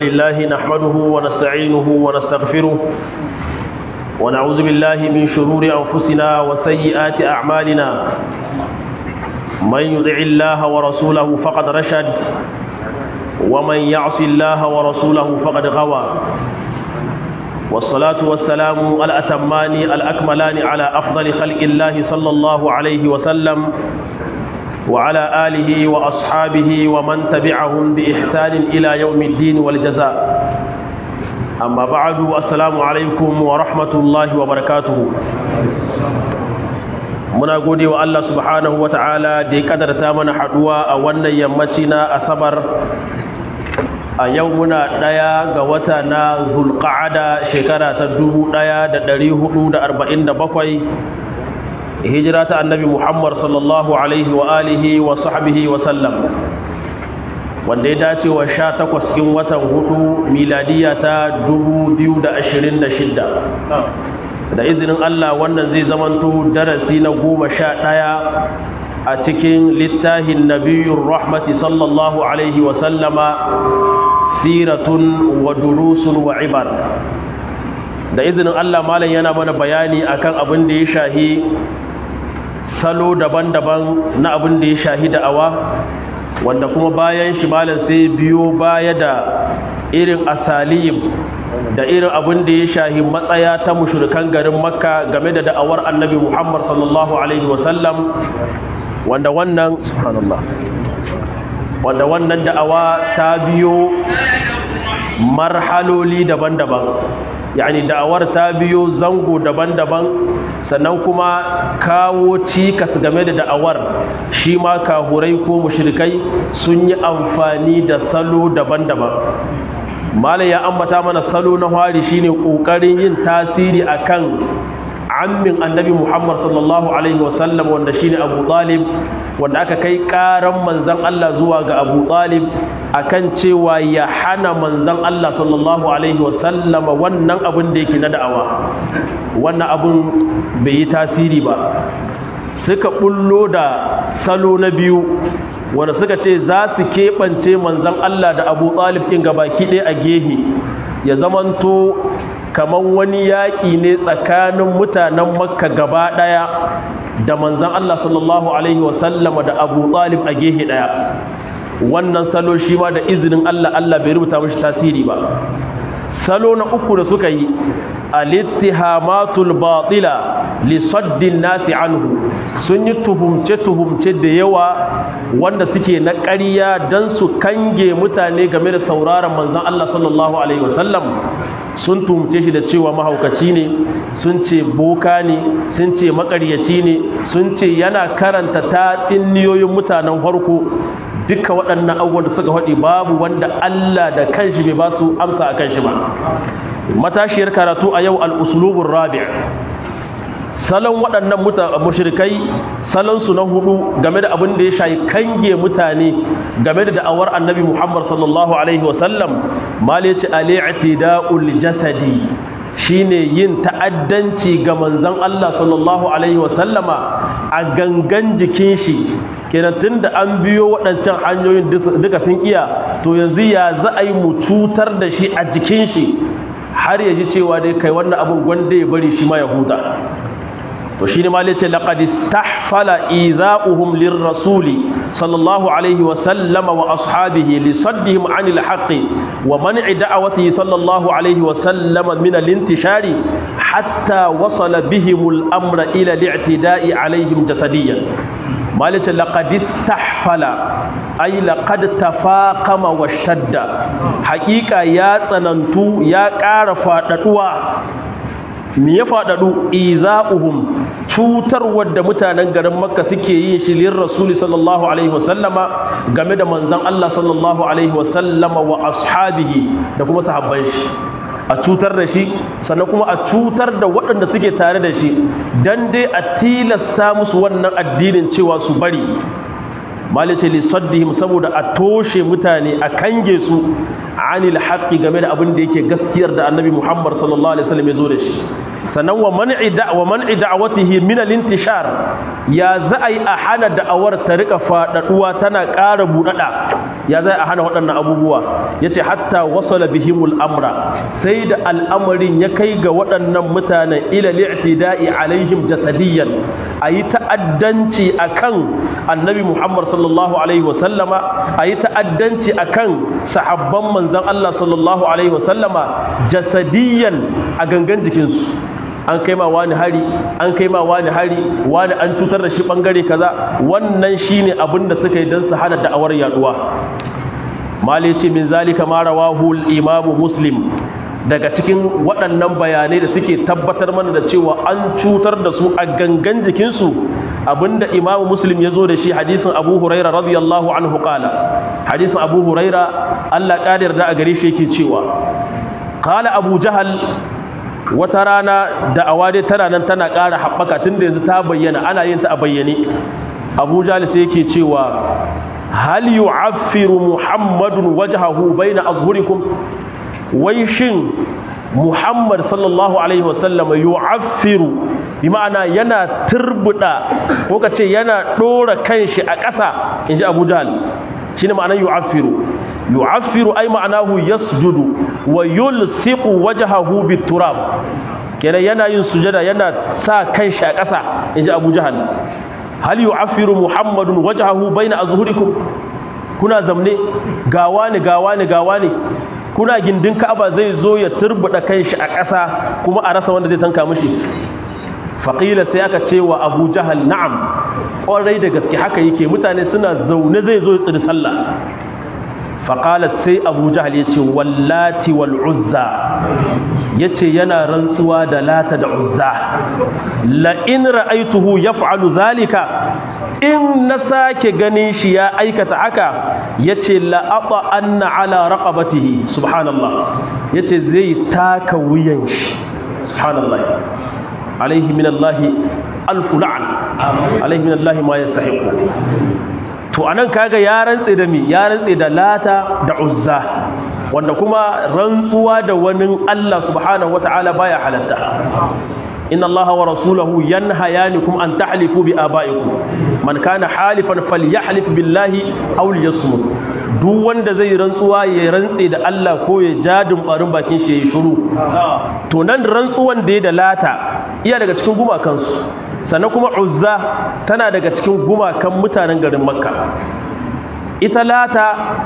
لله نحمده ونستعينه ونستغفره ونعوذ بالله من شرور أنفسنا وسيئات أعمالنا من يطع الله ورسوله فقد رشد ومن يعص الله ورسوله فقد غوى والصلاة والسلام الأتمان الأكملان على أفضل خلق الله صلى الله عليه وسلم وعلى آله وأصحابه ومن تبعهم بإحسان إلى يوم الدين والجزاء أما بعد السلام عليكم ورحمة الله وبركاته muna gode wa Allah subhanahu wa ta'ala da ya kadarta mana haduwa a wannan yammaci na asabar a yau muna ɗaya ga wata na zulqa'ada shekara ta 1447 hijira ta annabi Muhammad sallallahu alaihi wa alihi wa sahbihi wa sallam wanda ya dace wa sha takwas cikin watan hudu miladiya ta 2026 da izinin Allah wannan zai zamanto darasi na goma sha ɗaya a cikin littafin nabiyun rahmati sallallahu alaihi wa sallama siratun wa durusun wa ibar da izinin Allah malam yana mana bayani akan abin da ya shahi salo daban-daban na abin da ya shahi da'awa wanda kuma bayan shi malam sai biyo baya da irin asalib da irin abin da ya shahi matsaya ta mushrikan garin makka game da da'awar annabi muhammad sallallahu alaihi wasallam wanda wannan subhanallah wanda wannan da'awa ta biyo marhaloli daban-daban yani da'awar ta biyo zango daban-daban sannan kuma kawo cikas game da da'awar shi ma kahurai ko mushrikai sun yi amfani da salo daban-daban mala ya ambata mana salo na hari shine kokarin yin tasiri akan ammin annabi Muhammad sallallahu alaihi wasallam wanda shine Abu Talib wanda aka kai karan manzon Allah zuwa ga Abu Talib akan cewa ya hana manzon Allah sallallahu alaihi wasallam wannan abin da yake na da'awa wannan abin bai yi tasiri ba suka bullo da salo na biyu wanda suka ce za su keɓance manzon Allah da Abu Talib ɗin gabaki ɗaya a gehe ya zamanto kamar wani yaƙi ne tsakanin mutanen makka gaba ɗaya da manzan Allah sallallahu Alaihi wasallama da abu ɗalib a gehe ɗaya wannan salo shi ma da izinin Allah Allah bai rubuta mashi tasiri ba salo na uku da suka yi alittihamatul batila lisaddin nasi anhu sun yi tuhumce-tuhumce da yawa wanda suke na ƙarya don su kange mutane game da sauraron manzan Allah sallallahu Alaihi wasallam sun tuhumce shi da cewa mahaukaci ne sun ce boka ne sun ce makaryaci ne sun ce yana karanta ta niyoyin mutanen farko duka waɗannan abubuwan da suka faɗi babu wanda Allah da kanshi bai ba su amsa a kanshi ba matashiyar karatu a yau al'usulubun rabi' salon waɗannan mushrikai salonsu na hudu game da abin da ya shayi kange mutane game da da'awar annabi muhammad sallallahu alaihi wasallam malice al'i'tida'ul jasadi shine yin ta'addanci ga manzon Allah sallallahu alaihi wasallama a gangan jikin shi kenan tunda an biyo waɗancan hanyoyin duka sun iya to yanzu ya za a yi mu cutar da shi a jikin shi har ya ji cewa dai kai wannan abin gwanda ya bari shi ma ya huta to shine ma yace laqad istahfala idha'uhum lirrasuli sallallahu alaihi wa sallama wa ashabihi li saddihim 'anil haqqi wa man'i da'watihi sallallahu alaihi wa sallama min al-intishari hatta wasala bihim al-amra ila al-i'tida'i alaihim jasadiyan ma yace laqad istahfala ay laqad tafaqama wa shadda haqiqa ya tsanantu ya ƙara faɗaɗuwa me ya faɗaɗu iza'uhum cutar wadda mutanen garin makka suke yin shi lir rasuli sallallahu alaihi wasallama game da manzon Allah sallallahu alaihi wasallama wa ashabihi da kuma sahabban shi a cutar da shi sannan kuma a cutar da waɗanda suke tare da shi dan dai a tilasta musu wannan addinin cewa su bari malice li saddihim saboda a toshe mutane a kange su anil haqqi game da abin da yake gaskiyar da annabi Muhammad sallallahu alaihi wasallam ya zo da shi sannan wa man'i da wa man'i da'watihi min al-intishar ya za a yi a hana da'awar ta rika faɗaɗuwa tana ƙara buɗaɗa ya zai a hana waɗannan abubuwa yace hatta wasala bihimul amra sai da al'amarin ya kai ga waɗannan mutanen ila li'tida'i alaihim jasadiyan ayi ta'addanci akan annabi Muhammad sallallahu alaihi wasallama ayi ta'addanci akan sahabban manzon Allah sallallahu alaihi wasallama jasadiyan a gangan jikinsu an kai ma wani hari an kai ma wani hari wani an cutar da shi bangare kaza wannan shine abin da suka yi don su hana da'awar yaduwa mali ce min zalika ma rawahu al-imam muslim daga cikin waɗannan bayanai da suke tabbatar mana da cewa an cutar da su a gangan jikinsu abinda imamu muslim ya zo da shi hadisin abu huraira radiyallahu anhu qala hadisin abu huraira allah ƙadir da a gare shi yake cewa qala abu jahal wata rana da awade tana nan tana ƙara haɓaka tun da yanzu ta bayyana ana yin ta a bayyane abu jahal sai yake cewa hal yu'affiru muhammadun wajhahu baina azhurikum wai shin muhammad sallallahu alaihi wasallam yu'affiru bi ma'ana yana turbuda ko kace yana dora kanshi a ƙasa inji abu jahal shine ma'anar yu'affiru yu'affiru ay ma'anahu yasjudu wa yulsiqu wajhahu bit-turab kenan yana yin sujada yana sa kanshi a ƙasa inji Abu Jahal hal yu'affiru Muhammadun wajhahu baina azhurikum kuna zamne gawa ne gawa ne gawa ne kuna gindin Ka'aba zai zo ya turbuda kanshi a ƙasa kuma a rasa wanda zai tanka mishi faƙila sai aka ce wa abu jahal na'am ƙwarai da gaske haka yake mutane suna zaune zai zo ya tsiri sallah faƙala sai abu jahal ya ce wallati wal uzza ya ce yana rantsuwa da lata da uzza la'in ra'aituhu ya fa'alu zalika in na sake ganin shi ya aikata haka ya ce la'aɓa anna ala raƙabatihi subhanallah ya ce zai taka wuyan shi subhanallah alaihi min Allah alfu la'an alaihi min Allah ma yastahiqu to anan kaga ya rantse da mi ya rantse da lata da uzza wanda kuma rantsuwa da wani Allah subhanahu wataala baya halatta inna Allah wa rasulahu yanhayanikum an tahlifu bi abaikum man kana halifan falyahlif billahi aw liyasmut duk wanda zai rantsuwa ya rantse da Allah ko ya jadin barin bakin shi yayi shiru to nan rantsuwan da ya da lata iya daga cikin gumakansu sannan kuma uzza tana daga cikin gumakan mutanen garin makka ita lata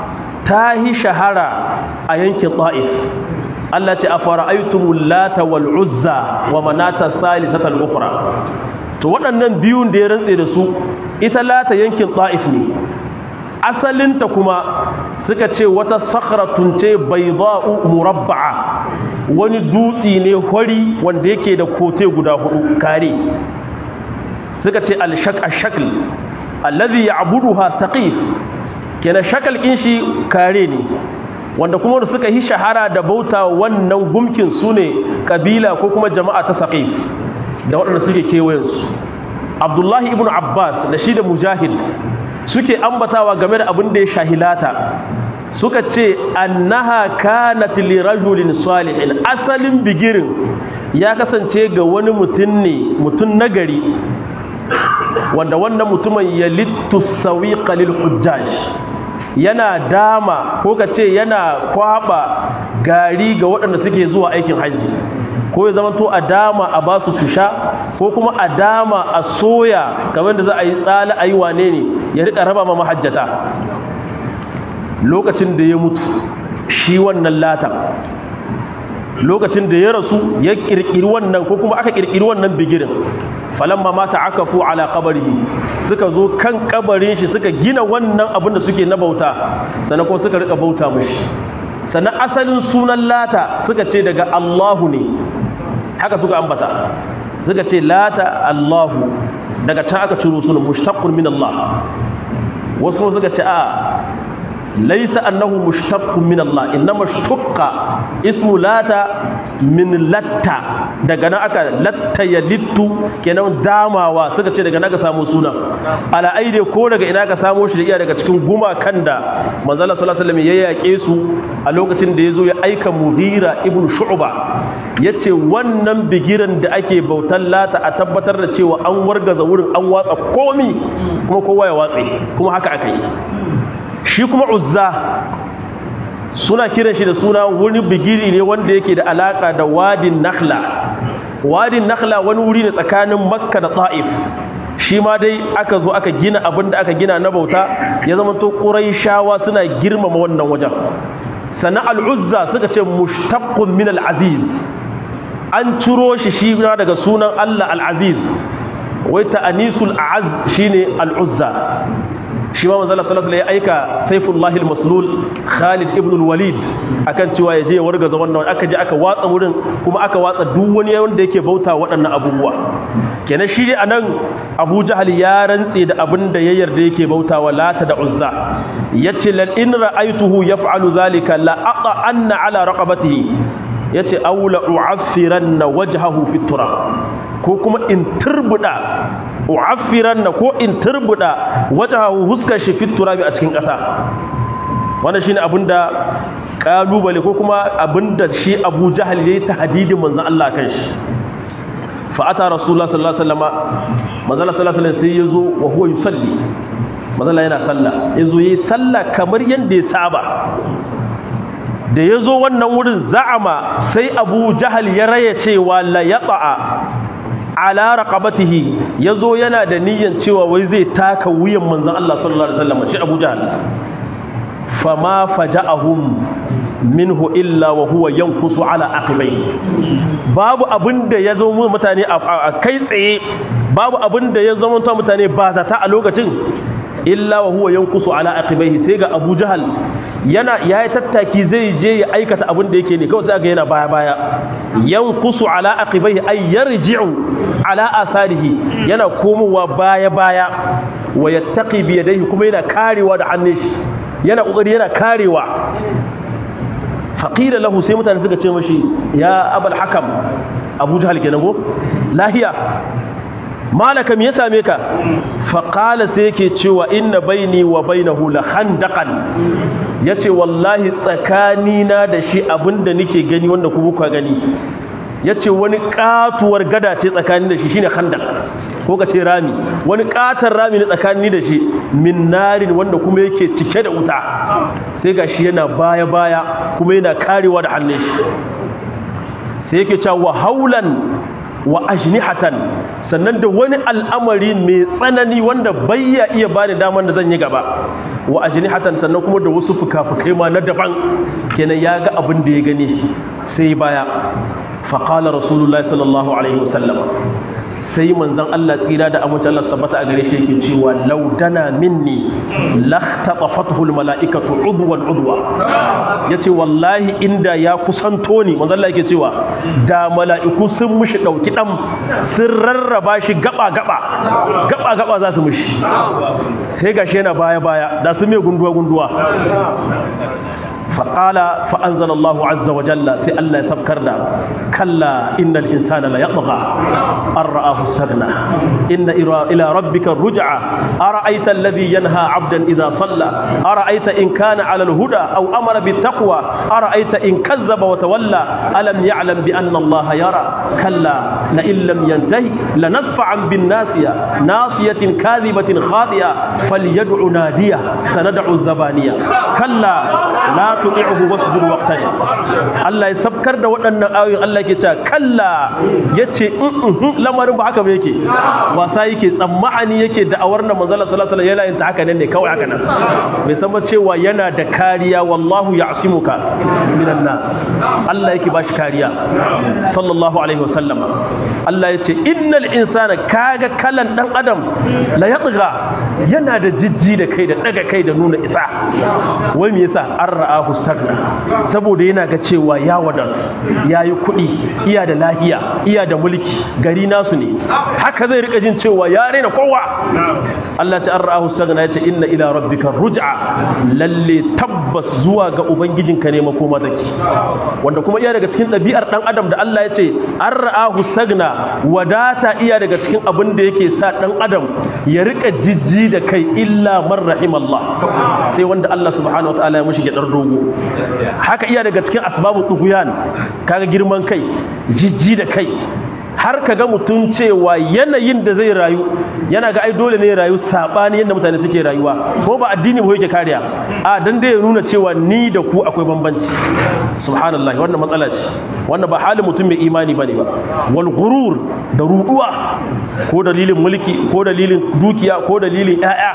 ta yi shahara a yankin ta'if Allah ce a fara'aitumul lata wal uzza wa manata salisatal ukhra to waɗannan biyun da ya rantse da su ita lata yankin ta'if ne asalinta kuma suka ce wata sakhratun ce bayda'u murabba'a wani dutsi ne hori wanda yake da kote guda hudu kare suka ce al-shaq ash-shakl alladhi ya'buduha thaqif kenan shakal kin shi kare ne wanda kuma da suka yi shahara da bauta wannan gumkin su ne kabila ko kuma jama'a ta saqif da waɗanda suke kewayensu abdullahi ibn abbas da shi da mujahid suke ambatawa game da abin da ya shahilata suka ce annaha kanat li rajulin salihin asalin bigirin ya kasance ga wani mutum ne mutum nagari wanda wannan mutumin ya littu sawiqa lil hujjaj yana dama ko ka ce yana kwaba gari ga waɗanda suke zuwa aikin hajji ko ya zama to a dama a ba su sha ko kuma a dama a soya kamar da za a yi tsala a yi wane ne ya rika raba ma mahajjata lokacin da ya mutu shi wannan latan lokacin da ya rasu ya kirkiri wannan ko kuma aka kirkiri wannan bigirin falamma mata akafu ala qabrihi suka zo kan kabarin shi suka gina wannan abin da suke na bauta sannan kuma suka rika bauta mishi sannan asalin sunan lata suka ce daga Allahu ne haka suka ambata suka ce lata Allahu daga can aka ciro sunan mushtaqqun min Allah wasu suka ce a laisa annahu mushtaqqun min Allah innama shtaqqa ismu lata min latta daga nan aka latta ya littu kenan damawa suka ce daga nan aka samu suna ala aide ko daga ina aka samu shi da iya daga cikin gumakan da manzala sallallahu alaihi wasallam ya yake su a lokacin da yazo ya aika mughira ibn shu'ba yace wannan bigiran da ake bautan lata a tabbatar da cewa an wargaza wurin an watsa komi kuma kowa ya watse kuma haka aka yi shi kuma uzza suna kiran shi da suna wani bigiri ne wanda yake da alaka da wadin nakhla wadin nakhla wani wuri ne tsakanin makka da ta'if shi ma dai aka zo aka gina abin da aka gina na bauta ya zama to shawa suna girmama wannan wajen sannan al'uzza suka ce mushtaqqun min al'aziz an ciro shi shi daga sunan Allah al'aziz wai ta'anisul a'az shine al'uzza shi ma manzala sallallahu alaihi ya aika saifullahi al-maslul Khalid ibn al-Walid akan cewa ya je ya wargaza wannan aka je aka watsa wurin kuma aka watsa duk wani wanda yake bauta waɗannan abubuwa kenan shi dai anan Abu Jahal ya rantse da abin da ya yarda yake bautawa Lata da Uzza yace lal in ra'aytuhu yaf'alu zalika la aqa anna ala raqabatihi yace aw la u'affiranna wajhahu fit turab ko kuma in turbuda u'affiran na ko in turbuda wajahu huskar shi fit turabi a cikin ƙasa wannan shine abinda kalubale ko kuma abinda shi Abu Jahal yayi tahdidin manzon Allah kan shi fa ata rasulullah sallallahu alaihi wasallam manzon Allah sallallahu alaihi wasallam sai yazo wa huwa yusalli manzon yana sallah yazo yayi sallah kamar yanda ya saba da yazo wannan wurin za'ama sai Abu Jahal ya raya cewa la yata'a ala raqabatihi yazo yana da niyyan cewa wai zai taka wuyan manzon Allah sallallahu alaihi wasallam shi Abu Jahl fama faja'ahum minhu illa wa huwa yankusu ala aqibai babu abinda ya zo mutane a kai tsaye babu abinda ya zama mutane ba zata a lokacin illa wa huwa yankusu ala aqibaihi sai ga Abu Jahal yana yayi tattaki zai je ya aikata abin da yake ne kawai sai ga yana baya baya yankusu ala aqibaihi ay yarji'u ala atharihi yana komowa baya baya wa yattaqi bi yadayhi kuma yana karewa da hannun shi yana kokari yana karewa faqila lahu sai mutane suka ce mashi ya abul hakam Abu Jahal kenan go lahiya malaka me ya same ka faƙala sai yake cewa inna baini wa bainahu la handaqan yace wallahi tsakanina da shi abinda nake gani wanda ku buka gani yace wani katuwar gada ce tsakanin da shi shine khandaq ko ka ce rami wani katar rami ne tsakanin da shi min narin wanda kuma yake cike da wuta sai gashi yana baya baya kuma yana karewa da hannun shi sai yake cewa haulan wa ajnihatan sannan da wani al'amari mai tsanani wanda bayya iya bani daman da zan yi gaba wa ajnihatan sannan kuma da wasu fuka-fukai ma na daban kenan ya ga abin da ya gane shi sai baya faqala rasulullahi sallallahu alaihi wasallam sai manzon Allah tsira da amince Allah sabbata a gare shi yake cewa laudana minni lahtatafathu almalaikatu udwan udwa yace wallahi inda ya kusanto ni manzon Allah yake cewa da mala'iku sun mushi dauki dan sun rarraba shi gaba gaba gaba gaba za su mushi sai gashi yana baya baya da su mai gunduwa gunduwa فقال فأنزل الله عز وجل في الله يسبكرنا كلا إن الإنسان لا يطغى أن رآه استغنى إن إلى ربك الرجعى أرأيت الذي ينهى عبدا إذا صلى أرأيت إن كان على الهدى أو أمر بالتقوى أرأيت إن كذب وتولى ألم يعلم بأن الله يرى كلا لئن لم ينتهي لنصفعا بالناسية ناصية كاذبة خاطئة فليدع نادية سندع الزبانية كلا لا tuti'uhu wasjud waqtani Allah ya sabkar da waɗannan ayoyin Allah yake cewa kalla yace in lamarin ba haka ba yake wasa yake tsammani yake da awar nan manzo Allah sallallahu alaihi wasallam yana haka nan ne kawai haka nan bai san ba cewa yana da kariya wallahu ya'simuka minan nas Allah yake bashi kariya sallallahu alaihi wasallam Allah yace innal insana kaga kalan dan adam la yatgha yana da jijji da kai da daga kai da nuna isa wai me yasa an ra'ahu sagna saboda yana ga cewa ya wadatu yayi kuɗi iya da lahiya iya da mulki gari nasu ne haka zai rika jin cewa ya rena kowa Allah ta an ra'ahu sagna yace inna ila rabbika ruj'a lalle tabbas zuwa ga ubangijinka ne makoma take wanda kuma iya daga cikin ɗabi'ar dan adam da Allah yace an ra'ahu sagna wadata iya daga cikin abin da yake sa dan adam ya rika jijji da kai illa man rahimallah sai wanda Allah subhanahu wataala ya mushi gidar dogo haka iya daga cikin asbabu tughyan kaga girman kai jijji da kai har ka ga mutum cewa yanayin da zai rayu yana ga ai dole ne rayu sabani yadda mutane suke rayuwa ko ba addini ba yake kariya a dan dai ya nuna cewa ni da ku akwai bambanci subhanallahi wannan matsala ce wannan ba halin mutum mai imani bane ba wal ghurur da ruduwa ko dalilin mulki ko dalilin dukiya ko dalilin ƴaƴa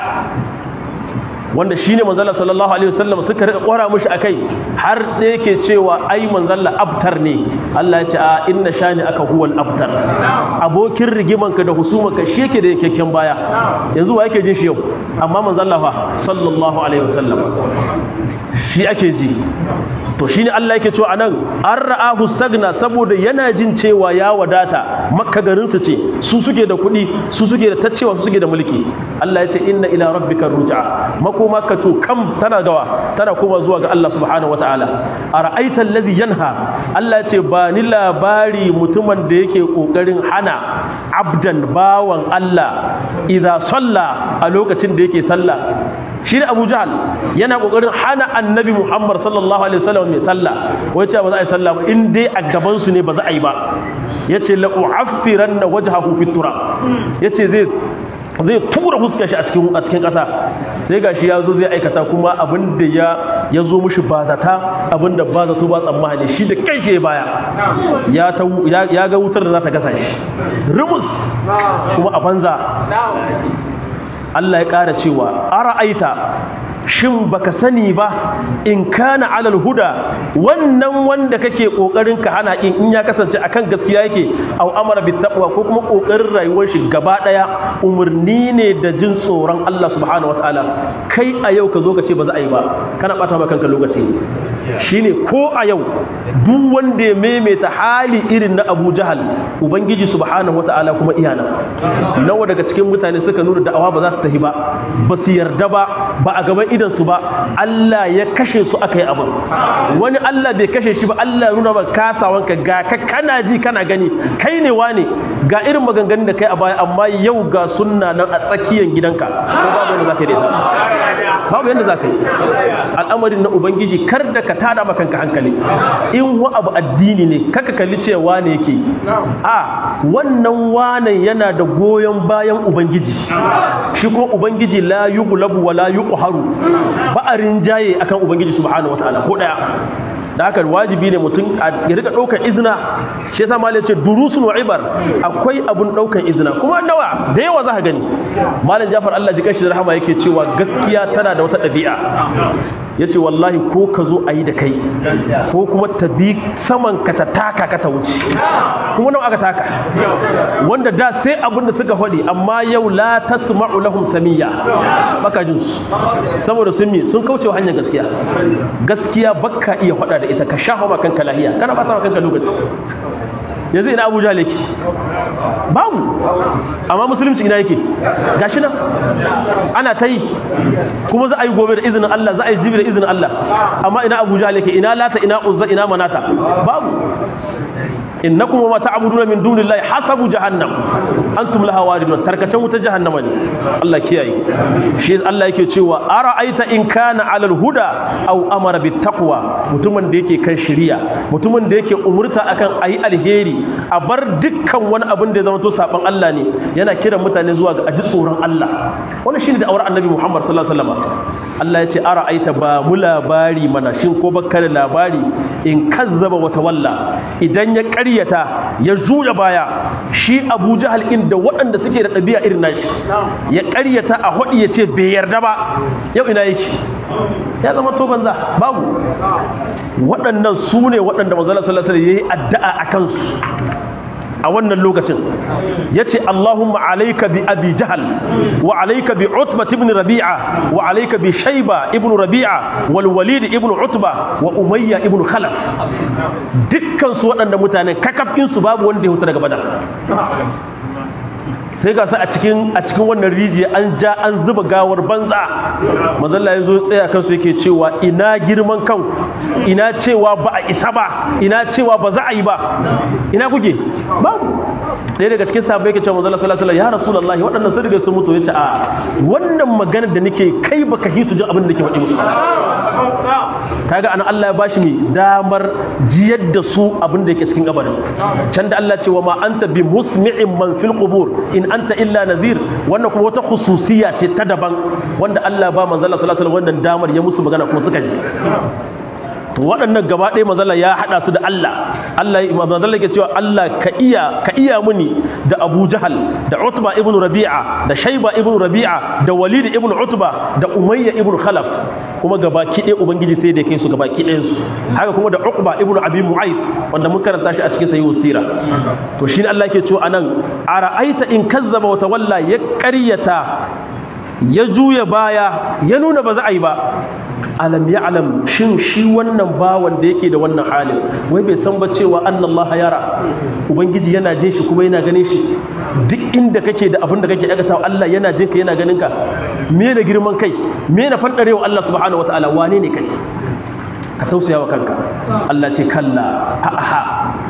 wanda shine manzala sallallahu alaihi wasallam suka rika kwara mushi akai har da yake cewa ai manzala abtar ne Allah ya ce a inna shani aka huwal abtar abokin rigimanka da husumanka shi yake da yakekken baya yanzu wa yake jin shi yau amma manzala fa sallallahu alaihi wasallam shi ake ji to shine Allah yake cewa anan an ra'ahu sagna saboda yana jin cewa ya wadata makka garin su ce su suke da kuɗi su suke da tacewa su suke da mulki Allah ya ce inna ila rabbika ruj'a makoma ka to kam tana gawa tana koma zuwa ga Allah subhanahu wataala ara'aita allazi yanha Allah ya ce ba ni labari mutumin da yake kokarin hana abdan bawan Allah idza salla a lokacin da yake sallah shi ne abu jahal yana kokarin hana annabi muhammad sallallahu alaihi wasallam mai sallah wai cewa ba za a yi sallah ba in dai a gaban su ne ba za a yi ba yace la u'affiranna wajhahu fi turab yace zai zai tura fuskar shi a cikin a cikin kasa sai gashi ya zo zai aikata kuma abin da ya ya zo mishi ba zata abin da ba zato ba tsammani shi da kai shi baya ya ta ya ga wutar da za ta gasa shi rumus kuma a banza Allah ya ƙara cewa ara'aita shin baka sani ba in kana alal huda wannan wanda kake kokarin ka hana in in ya kasance akan gaskiya yake aw amara bit taqwa ko kuma kokarin rayuwar shi gaba daya umurni ne da jin tsoron Allah subhanahu wataala kai a yau ka zo ka ce ba za a yi ba kana bata maka kanka lokaci shine ko a yau duk wanda ya maimaita hali irin na Abu Jahal ubangiji subhanahu wataala kuma iyana nawa daga cikin mutane suka nuna da'awa ba za su tafi ba ba su yarda ba ba a gaban idansu ba Allah ya kashe su aka yi abin wani Allah bai kashe shi ba Allah ya nuna ba kasawanka ga ka kana ji kana gani kai ne wane ga irin maganganun da kai a baya amma yau ga sunna nan a tsakiyar gidanka ko babu yadda za ka yi da babu yadda za ka yi al'amarin na ubangiji kar da ka tada maka kanka hankali in wa abu addini ne kaka kalli cewa wane yake a wannan wane yana da goyon bayan ubangiji shi ko ubangiji la yughlabu wa la yuqharu ba a rinjaye akan ubangiji subhanahu wataala ko daya da haka wajibi ne mutum ya rika daukar izina shi yasa malai ce durusun wa ibar akwai abun daukar izina kuma nawa da yawa za ka gani malam Jafar Allah ji kashi da rahama yake cewa gaskiya tana da wata dabi'a yace wallahi ko ka zo ayi da kai ko kuma ta bi saman ka ta taka ka ta wuce kuma nawa aka taka wanda da sai abin da suka faɗi amma yau la tasma'u lahum samiyya baka jin su saboda sun mi sun kauce wa hanyar gaskiya gaskiya baka iya faɗa da ita ka shafa ma kanka lahiya kana ba ta kanka lokaci yanzu ina abuja yake babu amma musulunci ina yake gashi nan ana ta yi kuma za a yi gobe da izinin Allah za a yi jibi da izinin Allah amma ina abuja yake ina lata ina uzza ina manata babu innakum wa ta'buduna min dunillahi hasabu jahannam antum laha waridun tarkacen wuta jahannama ne Allah kiyaye shi Allah yake cewa ara'aita in kana alal huda aw amara bit taqwa mutumin da yake kan shari'a mutumin da yake umurta akan ayi alheri a bar dukkan wani abin da ya zama to saban Allah ne yana kiran mutane zuwa ga aji tsoron Allah wannan shine da auren annabi Muhammad sallallahu alaihi wasallam Allah ya ce ara'aita ba mu labari mana shin ko baka da labari in kazzaba wa tawalla idan ya ƙaryata ya juya baya shi Abu Jahal inda waɗanda suke da ɗabi'a irin nashi ya ƙaryata a hodi ya ce bai yarda ba yau ina yake ya zama to banza babu waɗannan su ne waɗanda manzala sallallahu alaihi wasallam yayi addu'a akan su a wannan lokacin ya ce Allahumma alaika bi abi jahal wa alaika bi utba ibn rabi'a wa alaika bi shaiba ibn rabi'a wal walid ibn utba wa umayya ibn khalaf dukkan su waɗanda mutanen kakafin su babu wanda ya huta daga badar sai ga su a cikin a cikin wannan rijiya an ja an zuba gawar banza mazalla ya zo tsaya kansu yake cewa ina girman kan ina cewa ba a isa ba ina cewa ba za a yi ba ina kuke babu ɗaya daga cikin sahabbai yake cewa mazalla sallallahu alaihi ya rasulullahi waɗannan sun riga sun mutu yace a wannan magana da nake kai baka hi su jin abin da nake faɗi musu kaga ana Allah ya bashi mai damar jiyar da su abin da yake cikin kabarin can da Allah ce wa ma anta bi musmi'in man fil qubur in anta illa nazir wannan kuma wata khususiyya ce ta daban wanda Allah ba manzo Allah sallallahu alaihi wasallam wannan damar ya musu magana kuma suka ji to waɗannan gaba ɗaya mazalla ya haɗa su da Allah Allah mazalla ke cewa Allah ka iya ka iya muni da Abu Jahal da Utba ibn Rabi'a da Shayba ibn Rabi'a da Walid ibn Utba da Umayya ibn Khalaf kuma gabaki ɗaya ubangiji sai da kai su gabaki ɗayan su haka kuma da Uqba ibn Abi Mu'ayth wanda mun karanta shi a cikin sahih sira to shine Allah ke cewa anan ara'aita in kazzaba wa tawalla ya ƙaryata ya juya baya ya nuna ba za a yi ba alam ya alam shin shi wannan bawan da yake da wannan halin wai bai san ba cewa annallaha yara ubangiji yana jin shi kuma yana ganin shi duk inda kake da abin da kake aikata Allah yana jin ka yana ganin ka me da girman kai me na fandarewa Allah subhanahu wataala wane ne kai ka tausaya wa kanka Allah ce kalla ha ha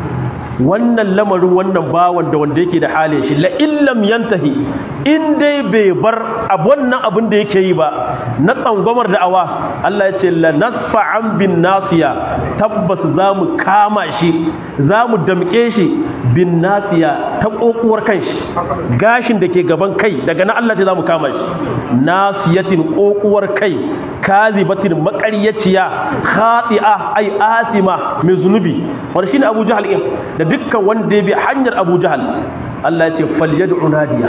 wannan lamarin wannan bawan da wanda yake da halin shi la illam yantahi in dai bai bar wannan abin da yake yi ba na tsangwamar da'awa Allah ya ce la nasfa'an bin nasiya tabbas zamu kama shi zamu damke shi bin nasiya ta kokuwar kanshi gashin da ke gaban kai daga nan Allah ce zamu kama shi nasiyatin kokuwar kai kazibatin maƙaryaciya khati'a ai asima mai zunubi wanda shine Abu Jahal da dukkan wanda ya bi hanyar Abu Jahal Allah ya ce falyad'u nadiya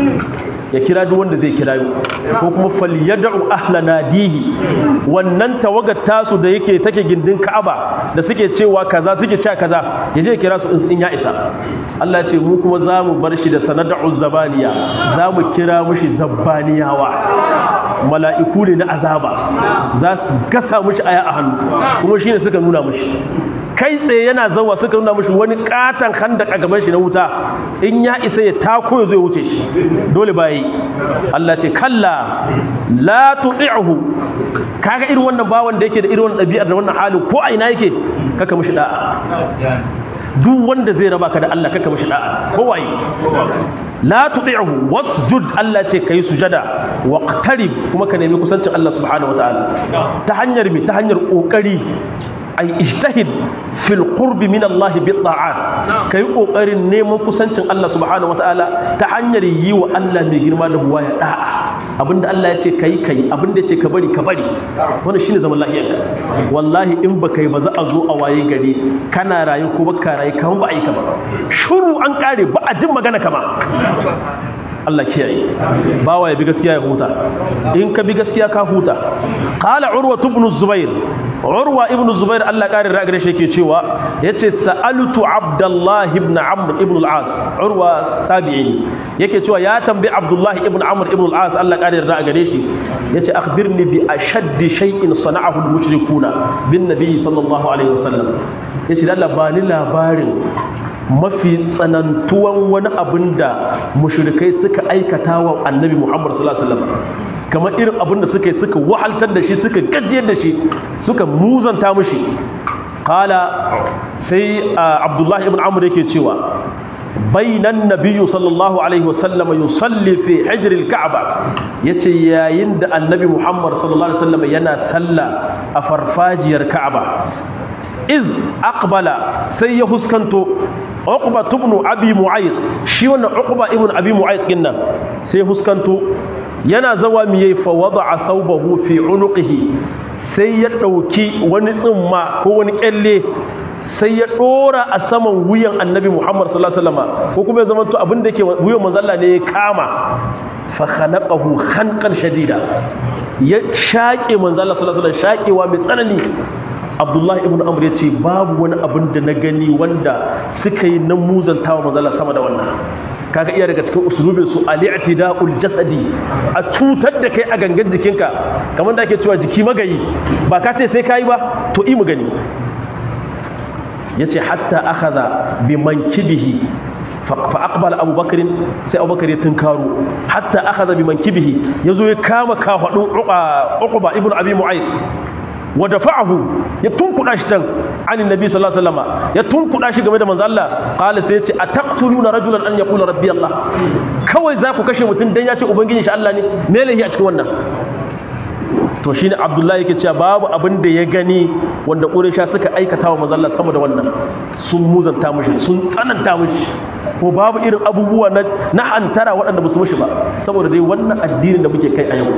ya kira duk wanda zai kira ko kuma falyad'u ahla nadihi wannan tawagar tasu da yake take gindin Ka'aba da suke cewa kaza suke cewa kaza ya je kira su in ya isa Allah ya ce mu kuma zamu bar shi da sanad'u zabaniya zamu kira mushi zabbaniyawa mala'iku ne na azaba za su gasa mushi aya a hannu kuma shine suka nuna mushi kai tsaye yana zawa suka nuna mashi wani katon handak a gaban shi na wuta in ya isa ya tako ya zo ya wuce shi dole bayi Allah ce kalla la tu'ihu kaga irin wannan bawan da yake da irin wannan ɗabi'ar da wannan halin ko a ina yake kaka mishi da'a duk wanda zai raba ka da Allah kaka mishi da'a ko waye la tu'ihu wasjud Allah ce kai sujada waqtarib kuma ka nemi kusancin Allah subhanahu wataala ta hanyar mi ta hanyar kokari ay ijtahid fil qurbi min Allah bi ta'at kai kokarin neman kusancin Allah subhanahu wataala ta hanyar yi wa Allah mai girma da buwaya da'a abinda Allah ya ce kai kai abinda ya ce ka bari ka bari wannan shine zaman lafiyar ka wallahi in baka yi ba za a zo a waye gari kana rayu ko baka rayu kaman ba a yi ka ba shuru an kare ba a jin magana kama Allah kiyaye bawa ya bi gaskiya ya huta in ka bi gaskiya ka huta qala urwa ibn zubair urwa ibn zubair Allah kare ra gare shi yake cewa yace sa'altu abdullah ibn amr ibn al-as urwa tabi'i yake cewa ya tambayi abdullah ibn amr ibn al-as Allah kare ra gare shi yace akhbirni bi ashaddi shay'in sana'ahu al-mushrikuna bin nabi sallallahu alaihi wasallam yace Allah bani labarin mafi tsanantuwan wani abin da mushrikai suka aikata wa annabi Muhammad sallallahu alaihi wasallam kamar irin abin da suka yi suka wahaltar da shi suka gajiyar da shi suka muzanta mushi qala sai Abdullah ibn Amr yake cewa bainan nabiyyu sallallahu alaihi wasallam yusalli fi hijr al-ka'ba yace yayin da annabi Muhammad sallallahu alaihi wasallam yana sallah a farfajiyar Ka'aba iz aqbala sai ya huskanto uqba ibn abi mu'ayyid shi wannan uqba ibn abi mu'ayyid din nan sai huskanto yana zawa mi yayi fa wada'a thawbahu fi unuqihi sai ya dauki wani tsimma ko wani kyalle sai ya dora a saman wuyan annabi Muhammad sallallahu alaihi wasallam ko kuma ya zama to abin da yake wuyan manzo Allah ne ya kama fa khalaqahu khanqan shadida ya shaƙe manzo Allah sallallahu alaihi wasallam shaƙewa mai tsanani abdullahi ibn amr ya ce babu wani abin da na gani wanda suka yi na muzantawa manzala sama da wannan kaga iya daga cikin usulubin su al-i'tida'ul jasadi a cutar da kai a gangan jikinka kamar da ake cewa jiki magayi ba ka ce sai kai ba to i mu gani yace hatta akhadha bi mankibihi fa aqbala Abu Bakr sai Abu Bakr ya tunkaro hatta akhadha bi mankibihi yazo ya kama kafadun Uqba ibn Abi Mu'ayth wa dafa'ahu ya tunkuda shi tan anin nabi sallallahu alaihi wasallam ya tunkuda shi game da manzo Allah qala sai yace ataqtuluna rajulan an yaqula rabbi Allah kawai za ku kashe mutum dan ya ce ubangiji shi Allah ne me lahi a cikin wannan to shine abdullahi yake cewa babu abin da ya gani wanda quraysha suka aikata wa manzon Allah sama da wannan sun muzanta mishi sun tsananta mishi ko babu irin abubuwa na na hantara waɗanda ba su mishi ba saboda dai wannan addinin da muke kai a yau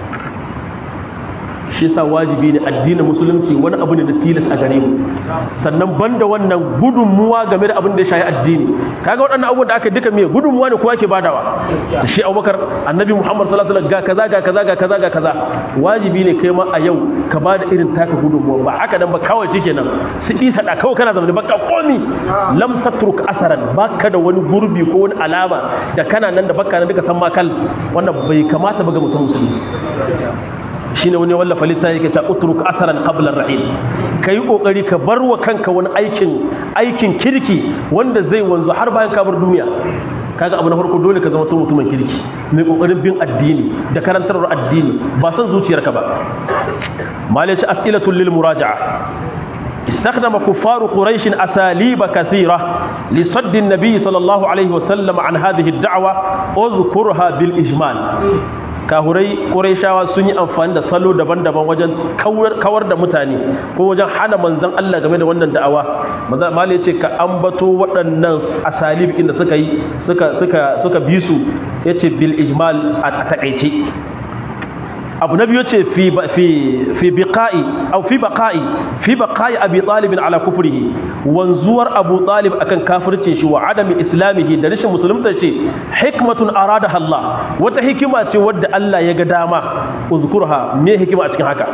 shi yasa wajibi ne addinin musulunci wani abu ne da tilas a gare mu sannan banda wannan gudunmuwa game da abin da ya shafi addini kaga waɗannan abubuwan da aka duka me gudunmuwa ne kowa ke badawa shi Abubakar Annabi Muhammad sallallahu alaihi wasallam ga kaza ga kaza ga kaza ga kaza wajibi ne kai ma a yau ka bada irin taka gudunmuwa ba haka dan ba kawai shikenan su isa da kawai kana zama baka komi lam tatruk asaran baka da wani gurbi ko wani alama da kana nan da baka nan duka san makal wannan bai kamata ba ga mutum musulmi shine wani wallafa littafi yake cewa utruk asaran qabla ar-rahil kai kokari ka bar wa kanka wani aikin aikin kirki wanda zai wanzu har bayan ka bar duniya kaga abu na farko dole ka zama mutumin kirki mai kokarin bin addini da karantarwar addini ba san zuciyarka ba malaci as'ilatul lil muraja'a استخدم كفار قريش أساليب كثيرة لصد النبي صلى الله عليه وسلم عن هذه الدعوة اذكرها بالإجمال kahurai ƙurayshawa sun yi amfani da salo daban-daban wajen kawar da mutane ko wajen hana manzon Allah game da wannan da'awa manzon mali yace ka ambato waɗannan asalib inda suka yi suka suka suka bi su yace bil ijmal a takaice abu na biyu ce fi fi fi biqa'i aw fi baqa'i fi baqa'i abi talib ala kufrihi wanzuwar abu talib akan kafircin shi wa adami islamihi da rashin musulunta ce hikmatun aradaha Allah wata hikima ce wadda Allah ya ga dama uzkurha me hikima a cikin haka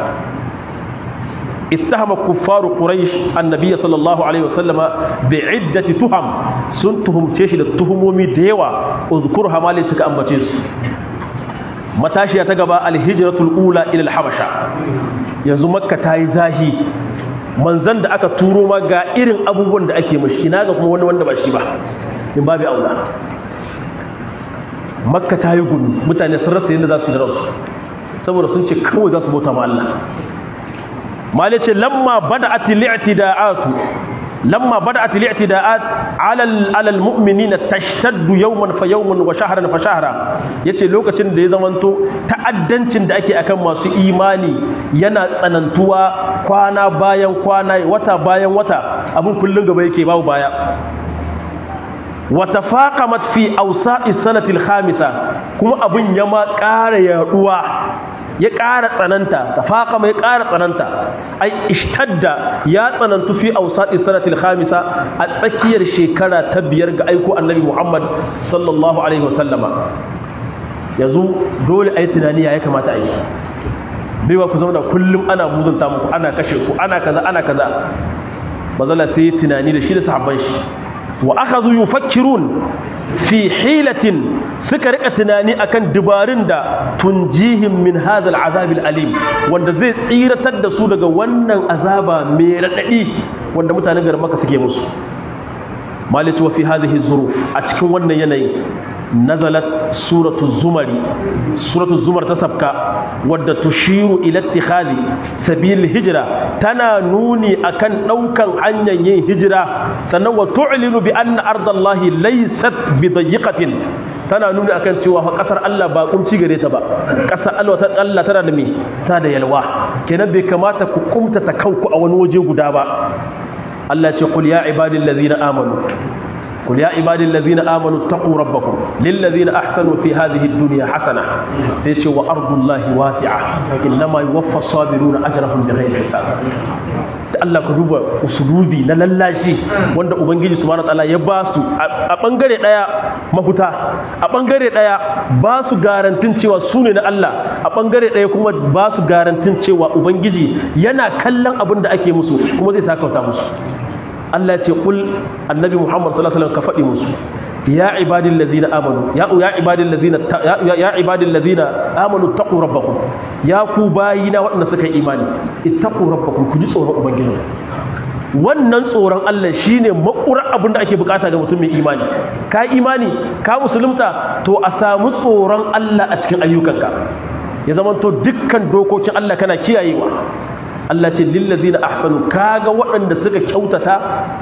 اتهم كفار قريش النبي صلى الله عليه وسلم بعدة تهم سنتهم تشي da tuhumomi da yawa uzkurha ma lai suka ambace su matashiya ta gaba alhijratul ula ila alhabasha yanzu makka ta yi zahi manzan da aka turo ma ga irin abubuwan da ake mashi ina ga kuma wani wanda ba shi ba in babu aula makka ta yi gudu mutane sun rasa yadda za su yi da ransu saboda sun ce kawai za su bauta ma Allah mali ce lamma bada'at li'tida'atu lamma bada'at li'tida'at 'ala al-'ala al-mu'minina tashtaddu yawman fa yawman wa shahran fa shahra yace lokacin da ya zamanto ta'addancin da ake akan masu imani yana tsanantuwa kwana bayan kwana wata bayan wata abun kullun gaba yake babu baya wa tafaqamat fi awsa'i sanati al-khamisa kuma abun ya ma ƙara yaduwa ya ƙara tsananta tafaqama ya ƙara tsananta ai ishtadda ya tsanantu fi awsati sanatil khamisa a tsakiyar shekara ta biyar ga aiko annabi Muhammad sallallahu alaihi wasallama yanzu dole ayi tunani ya kamata ayi bai ba ku zama da kullum ana muzunta muku ana kashe ku ana kaza ana kaza bazala sai tunani da shi da sahabban shi wa akhadhu yufakkirun fi hilatin suka rika tunani akan dubarun da tunjihim min hadha al'azab al'alim wanda zai tsiratar da su daga wannan azaba mai radadi wanda mutanen garin Makka suke musu malati wa fi hadhihi zuruf a cikin wannan yanayi nazalat suratu zumari suratu zumar ta sabka wadda tushiru ila ittikhadi sabil hijra tana nuni akan daukan hanyar yin hijira sannan wa tu'linu bi anna ardallahi laysat bi dayiqatin tana nuni akan cewa fa kasar Allah ba kumci gare ta ba kasar Allah ta Allah tana da me ta da yalwa kenan bai kamata ku kumta ta kanku a wani waje guda ba Allah ce qul ya ibadillazina amanu قل يا عبادي الذين آمنوا اتقوا ربكم للذين أحسنوا في هذه الدنيا حسنة سيتي وأرض الله واسعة إنما يوفى الصابرون أجرهم بغير حساب Allah ka duba usulubi na lallashi wanda Ubangiji subhanahu wataala ya ba su a bangare daya mafuta a bangare daya ba su garantin cewa su ne na Allah a bangare daya kuma ba su garantin cewa Ubangiji yana kallon abin da ake musu kuma zai sakauta musu Allah ce kul annabi Muhammad sallallahu alaihi wasallam ka faɗi musu ya ibadil ladina amanu ya ya ibadil ladina ya ibadil ladina amanu taqu rabbakum ya ku bayina waɗanda suka yi imani ittaqu rabbakum ku ji tsoron ubangiji wannan tsoron Allah shine makurar abin da ake bukata ga mutum mai imani ka imani ka musulunta to a samu tsoron Allah a cikin ayyukanka ya zama to dukkan dokokin Allah kana kiyayewa Allah ce lillazina ahsanu kaga waɗanda suka kyautata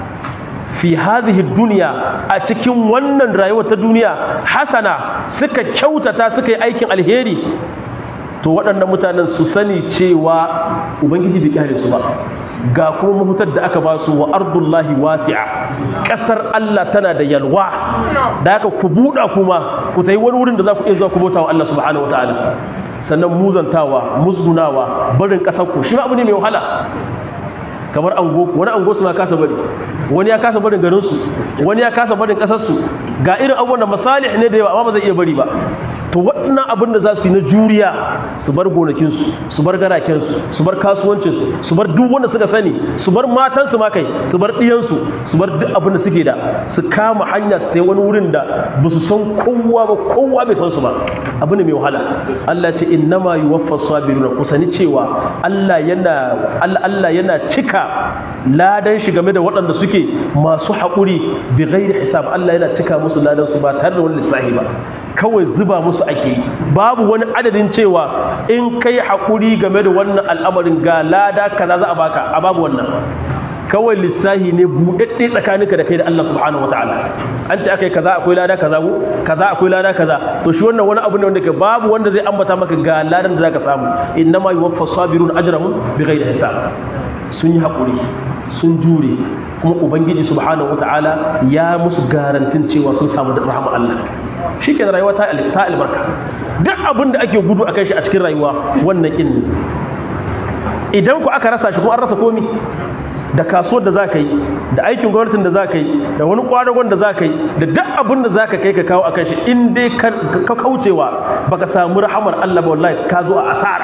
fi hadhihi dunya a cikin wannan rayuwar ta duniya hasana suka kyautata suka yi aikin alheri to waɗannan mutanen su sani cewa ubangiji bai kyale su ba ga kuma mafitar da aka ba su wa ardullahi wasi'a ƙasar Allah tana da yalwa da haka ku buɗa kuma ku tayi wani wurin da za ku iya zuwa ku bauta wa Allah subhanahu wataala sannan muzantawa musgunawa barin ƙasar ku shi ma abu ne mai wahala kamar ango wani ango su ma kasa bari wani ya kasa barin garin su wani ya kasa barin kasar su ga irin abubuwan da masalih ne da yawa amma ba zai iya bari ba to waɗannan abin da za su yi na juriya su bar gonakin su su bar garaken su su bar kasuwancin su su bar duk wanda suka sani su bar matan su ma kai su bar ɗiyan su su bar duk abin da suke da su kama hanya sai wani wurin da ba su san kowa ba kowa bai san su ba abu ne mai wahala Allah ce innama yuwaffas sabiruna kusani cewa Allah yana Allah yana cika ladan shi game da waɗanda suke masu haƙuri bi ghairi hisab Allah yana cika musu ladan su ba tare da wani lissafi ba kawai zuba musu ake babu wani adadin cewa in kai haƙuri game da wannan al'amarin ga lada kaza za a baka a babu wannan kawai lissahi ne buɗaɗɗe tsakaninka da kai da Allah subhanahu wataala an ce akai kaza akwai lada kaza ko kaza akwai lada kaza to shi wannan wani abu ne wanda ke babu wanda zai ambata maka ga ladan da zaka samu innama yuwaffas sabirun ajrahum bighairi hisab sun yi haƙuri sun jure kuma ubangiji subhanahu wataala ya musu garantin cewa sun samu da rahama Allah shi ke rayuwa ta albarka duk abin da ake gudu a kai shi a cikin rayuwa wannan in idan ku aka rasa shi kuma an rasa komi da kasuwar da za ka yi da aikin gwamnatin da za ka yi da wani kwadagon da za ka yi da duk abin da za ka kai ka kawo a kan shi in dai ka kaucewa baka samu rahamar Allah ba wallahi ka zo a asara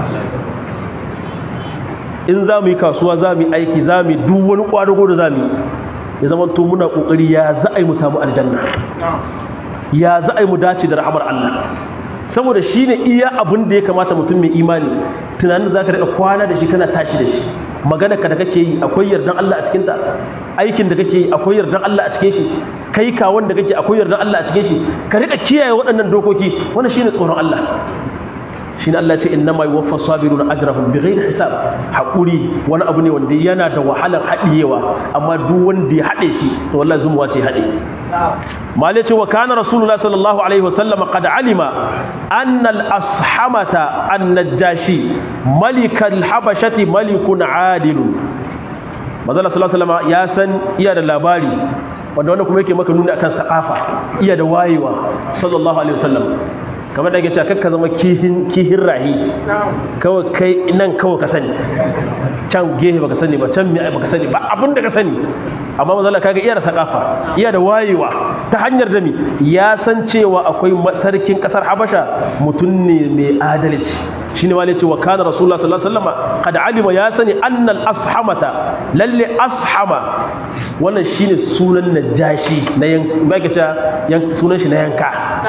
in za mu yi kasuwa za mu yi aiki za mu yi duk wani kwadago da za mu yi ya zama to muna kokari ya za a yi mu samu aljanna ya za a yi mu dace da rahamar Allah saboda shi ne iya abin da ya kamata mutum mai imani tunanin za ka daɗa kwana da shi kana tashi da shi magana ka da kake yi akwai yardan Allah a cikinta aikin da kake yi akwai yardan Allah a cikin shi kai kawon da kake akwai yardan Allah a cikin shi ka riƙa kiyaye waɗannan dokoki wannan shine tsoron Allah shine Allah ce inna ma yuwaffa sabiruna ajrahum bighairi hisab hakuri wani abu ne wanda yana da wahalar hadiyewa amma duk wanda ya hade shi to wallahi zumuwa ce hade malai ce wa kana rasulullah sallallahu alaihi wasallam qad alima anna al ashamata an najashi malik al habashati malikun adil manzo sallallahu alaihi wasallam ya san iya da labari wanda wanda kuma yake maka nuni akan sakafa iya da wayewa sallallahu alaihi wasallam kamar da ake cewa kakka zama kihin kihin rahi kawai kai nan kawai ka sani can gehe baka sani ba can mai baka sani ba abin da ka sani amma manzo kaga iya da sakafa iya da wayewa ta hanyar da mi ya san cewa akwai sarkin kasar Habasha mutum ne mai adalci shine wale cewa kana rasulullah sallallahu alaihi wasallam kad alima ya sani annal ashamata lalle ashama wannan shine sunan najashi na yan sunan shi na yanka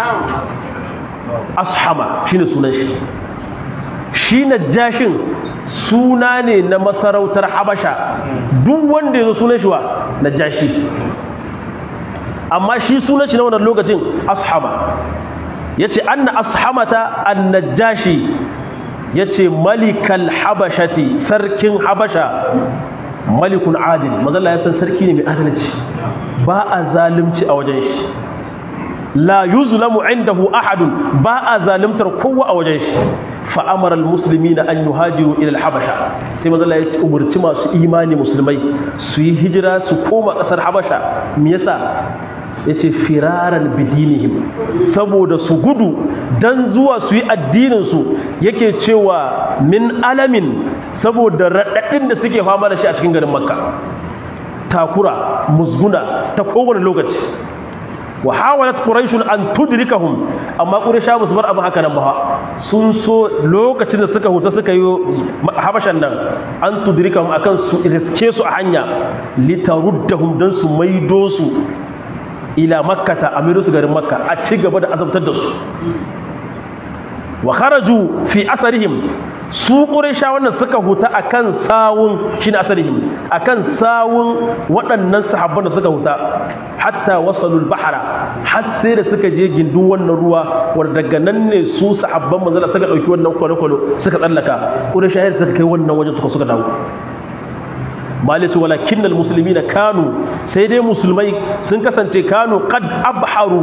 ashama shine sunan shi shi najashin suna ne na masarautar habasha duk wanda ya zo sunan shi wa najashi amma shi sunan shi na wannan lokacin ashama yace anna ashamata an-najashi yace malikal habashati sarkin habasha malikun adil mazalla ya san sarki ne mai adalci ba a zalunci a wajen shi la yuzlamu indahu ahadun ba a zalimtar kowa a wajen shi fa amara almuslimina an yuhajiru ila alhabasha sai manzo Allah ya umurci masu imani musulmai su yi hijira su koma kasar habasha me yasa yace firaran bidinihim saboda su gudu dan zuwa su yi addinin su yake cewa min alamin saboda radadin da suke fama da shi a cikin garin makka takura musguna ta kowane lokaci wa hawalat quraish an tudrikahum amma quraisha ba su bar abu haka nan ba sun so lokacin da suka huta suka yi habashan nan an tudrikahum akan su riske su a hanya litaruddahum dan su maido su ila makkata amiru su garin makka a ci gaba da azabtar da su wa kharaju fi asarihim su quraisha wannan suka huta akan sawun shine asarihim akan sawun waɗannan sahabban da suka huta hatta wasalul bahra har sai da suka je gindin wannan ruwa wanda daga nan ne su sahabban manzala suka dauki wannan kwalo-kwalo suka tsallaka quraisha suka kai wannan wajen suka suka dawo malitu walakin almuslimina kanu sai dai musulmai sun kasance kanu qad abharu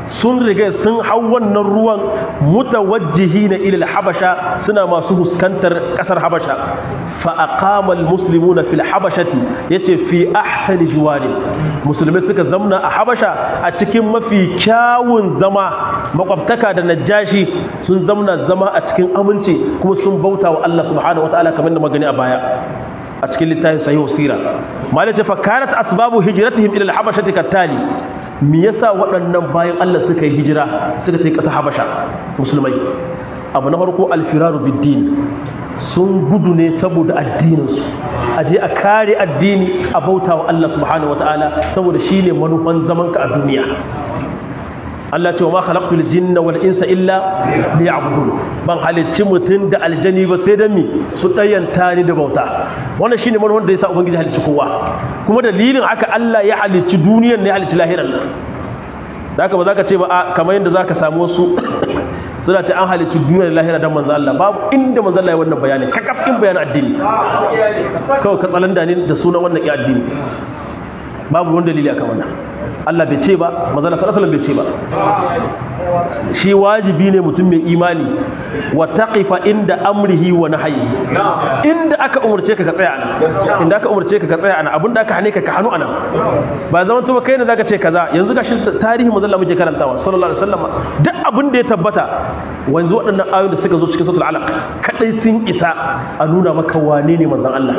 sun riga sun hau wannan ruwan mutawajjihina ila al-habasha suna masu huskantar kasar habasha fa aqama al-muslimuna fil habashati yace fi ahsani jiwari musulmai suka zamna a habasha a cikin mafi kyawun zama makwabtaka da najashi sun zamna zama a cikin aminci kuma sun bauta wa Allah subhanahu wataala kamar da magani a baya a cikin littafin sahihu sira malaje fa kanat asbabu hijratihim ila al-habashati kattali me yasa waɗannan bayan Allah suka yi hijira suka tafi ƙasar habasha musulmai abu na farko alfiraru biddin sun gudu ne saboda addininsu a je a kare addini a bauta wa Allah subhanahu wataala saboda shine manufan zamanka a duniya Allah ce wa ma khalaqtul jinna wal insa illa liya'budun ban halicci mutum da aljani ba sai dan mi su dayanta ni da bauta wannan shine manufar da yasa ubangiji halicci kowa kuma dalilin haka Allah ya halicci duniyar ne ya halicci lahirar nan da haka ba za ka ce ba kamar yadda za ka samu wasu suna ce an halicci duniyar lahira don manzo Allah babu inda manzo Allah ya wannan bayani kakafin bayanin addini kawai ka tsalanda ne da sunan wannan ya addini babu wani dalili akan wannan Allah bai ce ba manzo Allah sallallahu alaihi bai ce ba shi wajibi ne mutum mai imani wa taqifa inda amrihi wa nahyi inda aka umurce ka ka tsaya ana inda aka umurce ka ka tsaya ana abinda aka hane ka ka hanu ana ba zaman to kai ne zaka ce kaza yanzu gashi tarihi manzo Allah muke karantawa sallallahu alaihi wasallam duk abin da ya tabbata wanzu waɗannan ayoyin da suka zo cikin suratul alaq kadai sun isa a nuna maka wane ne manzon Allah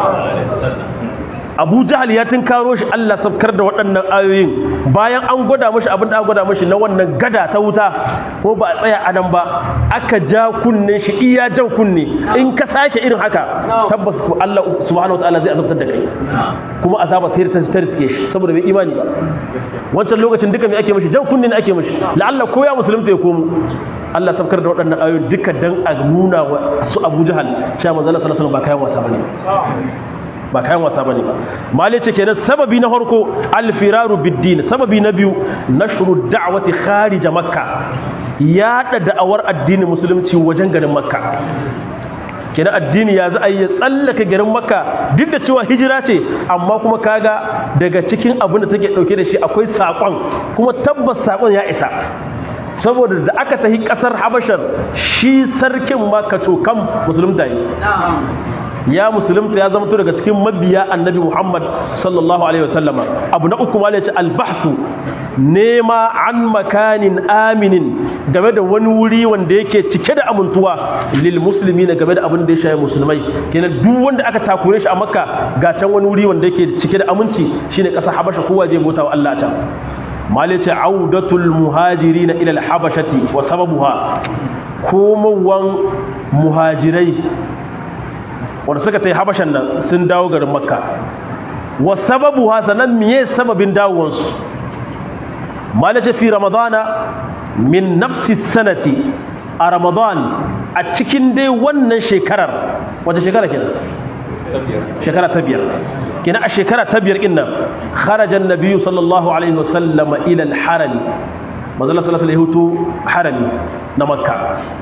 abu jahal ya karo shi Allah sabkar da waɗannan ayoyin bayan an gwada mashi abin da an gwada mashi na wannan gada ta wuta ko ba a tsaya a nan ba aka ja kunne shi iya jan kunne in ka sake irin haka tabbas Allah subhanahu wataala zai azabtar da kai kuma azaba sai ta tarike shi saboda bai imani ba wancan lokacin duka me ake mashi jan kunne ne ake mashi la'alla ko ya musulunta ya komo Allah sabkar da waɗannan ayoyin duka dan a nuna wa su Abu Jahal cewa manzo Allah sallallahu alaihi wasallam ba kayan wasa bane ba kayan wasa bane ba mali ce kenan sababi na farko alfiraru biddin sababi na biyu nashru da'wati kharij makka yada da'awar addinin musulunci wajen garin makka kenan addini ya za a yi tsallaka garin makka duk da cewa hijira ce amma kuma kaga daga cikin abin da take dauke da shi akwai sakon kuma tabbas sakon ya isa saboda da aka tafi kasar habashar shi sarkin makka to kam musulunta ne ya musulunta ya zama daga cikin mabiya annabi Muhammad sallallahu alaihi wasallama abu na uku malai ce albahsu nema an makanin aminin game da wani wuri wanda yake cike da amintuwa lil musulmi na game da abin da ya shaye musulmai kenan duk wanda aka takure shi a makka ga can wani wuri wanda yake cike da aminci shine kasar habasha kowa je bauta wa Allah ta malai ce audatul muhajirin ila al habashati wa sababuha komawan muhajirai wanda suka ta yi habashan nan sun dawo garin makka wa sababu hasanan miye sababin dawowansu malace fi ramadana min nafsi sanati a ramadan a cikin dai wannan shekarar wata shekara kenan shekara ta biyar kina a shekara ta biyar inna kharajan nabiyyu sallallahu alaihi wasallam ila al-harami manzo sallallahu alaihi wasallam harami na makka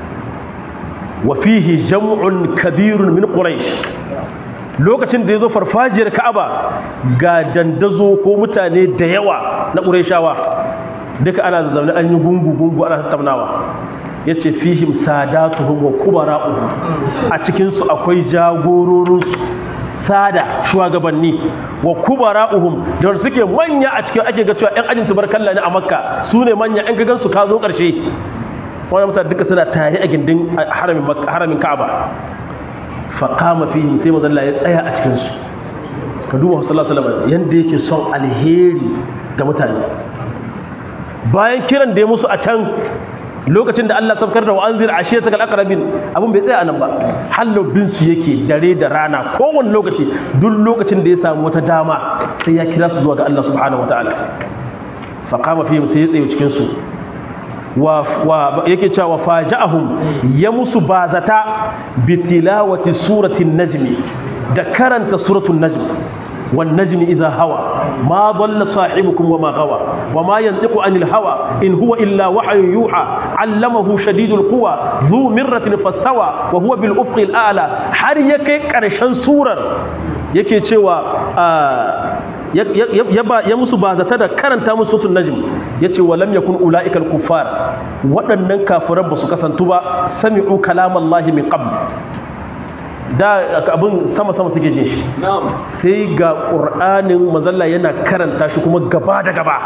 وفيه جمع كبير من قريش lokacin da ya zo farfajiyar ka'aba ga dandazo ko mutane da yawa na ƙurayshawa duka ana zaune an yi gungu-gungu ana tattaunawa ya ce fihim sadatuhum wa kubara'uhum a cikinsu akwai jagororinsu sada shugabanni wa kubara'uhum da wanda suke manya a cikin ake ga cewa 'yan ajin tubarkalla ne a makka su ne manya 'yan gagansu ka zo ƙarshe wani mutane duka suna tare a gindin haramin ka'aba faƙama fi sai mazalla ya tsaya a cikinsu ka duba sallallahu alaihi yadda yake son alheri ga mutane bayan kiran da ya musu a can lokacin da Allah sabkar da wa'anzir ashe ta kalaqrabin abun bai tsaya anan ba hallobin su yake dare da rana kowane lokaci duk lokacin da ya samu wata dama sai ya kira su zuwa ga Allah subhanahu wataala faqama fi sai ya tsaye cikin su wa yake cewa faja'ahum ya musu bazata bi tilawati suratin najmi da karanta suratul najm wan najmi idha hawa ma dhalla sahibukum wama gawa wama yantiqu anil hawa in huwa illa wahyun yuha allamahu shadidul quwa dhu mirratin fastawa wa huwa bil ufqi al a'la har yake karshen surar yake cewa ya musu ba zata da karanta musu sutun najm yace walam yakun ulaika al-kuffar waɗannan kafiran ba su kasantu ba sami'u kalamallahi min qabl da abin sama sama suke jin shi sai ga qur'anin manzalla yana karanta shi kuma gaba da gaba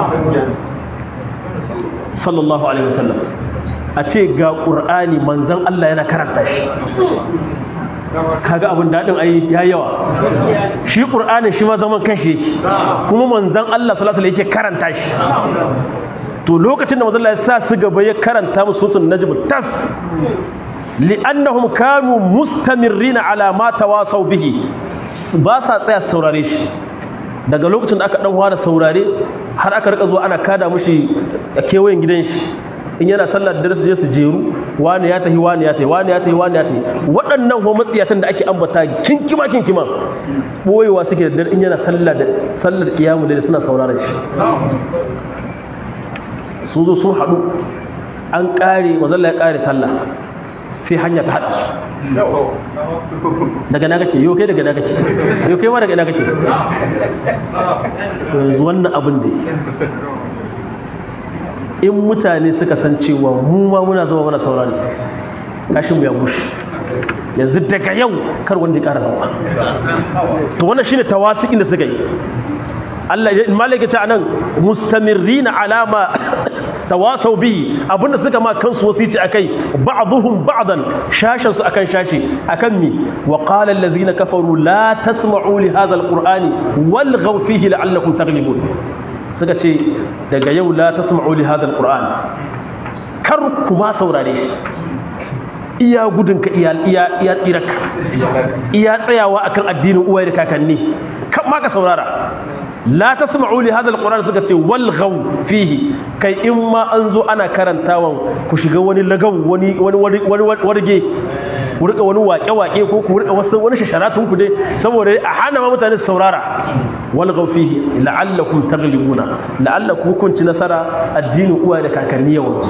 sallallahu alaihi wasallam a ce ga qur'ani manzon Allah yana karanta shi kaga abin daɗin ai ya yawa shi ƙur'anin shi ma zaman kanshi kuma manzan Allah sallallahu alaihi yake karanta shi to lokacin da manzon Allah ya sa su gaba ya karanta musu sutun najm tas li'annahum kanu mustamirrina ala ma tawasaw bihi ba sa tsaya saurare shi daga lokacin da aka dan fara saurare har aka rika zuwa ana kada mushi a kewayen gidan shi in yana sallar da su je su jeru wani ya tahi wani ya tahi wani ya tahi wani ya tahi waɗannan ho matsiyatan da ake ambata kinkima kinkima boyewa suke da dare in yana sallar da sallar kiyamu da suna sauraron shi su zo sun haɗu an ƙare mazalla ya ƙare sallah sai hanya ta haɗa su daga na kake yau kai daga na kake yau kai ma daga na kake to yanzu wannan abin da in mutane suka san cewa mu ma muna zama muna saurari kashin mu ya bushe yanzu daga yau kar wanda ya ƙara zama to wannan shine tawasikin da suka yi Allah ya malaka ta anan mustamirrina alama tawasau bihi abinda suka ma kansu wasici akai ba'dhum ba'dan shashan su akan shashi akan mi wa qala allazina kafaru la tasma'u li hadha alqur'ani walghaw fihi la'allakum taghlibun suka ce daga yau la tasma'u li hadha alqur'an kar kuma saurare shi iya gudunka iya iya iya tsiraka iya tsayawa akan addinin uwaye da kakanni kan ma ka saurara la tasma'u li hadha alquran suka ce walghaw fihi kai in ma an zo ana karantawan ku shiga wani lagaw wani wani wani warge ku rika wani wake wake ko ku rika wasu wani shasharatun ku dai saboda a hana ma mutane su saurara walghaw fihi la'allakum taghlibuna la'allakum kun ci nasara addinin uwa da kakanni yawan